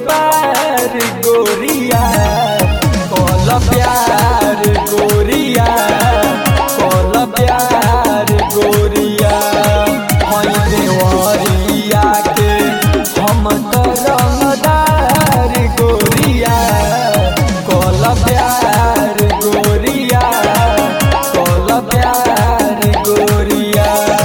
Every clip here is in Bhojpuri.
बार गोरिया कल प्यार गोरिया कल प्यार गोरिया हई देवरिया के हम तो रंगदार गोरिया कल प्यार गोरिया कल प्यार गोरिया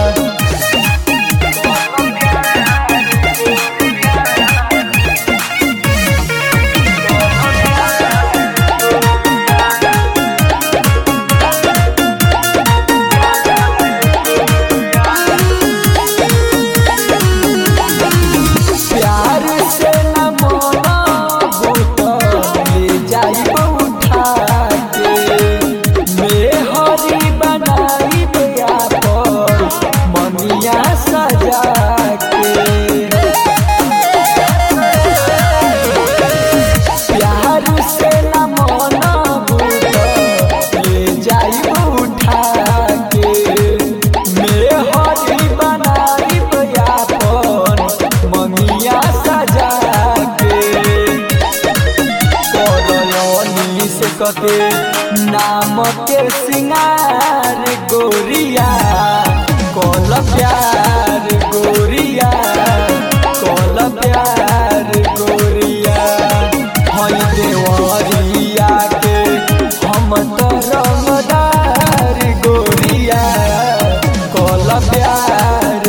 प्यार से न मोना भूत ले जाइब उठा के मेहरी बनाई बेया पर मनिया सजा के प्यार से न मोना भूत ले जाइब उठा के मेहरी बनाई बेया पर मनिया सजा के करलनी से कते नाम के सिंगार गोरिया कल प्यार गोरिया कल प्यार गोरिया हई देवरिया के हम तो रंगदार गोरिया कल प्यार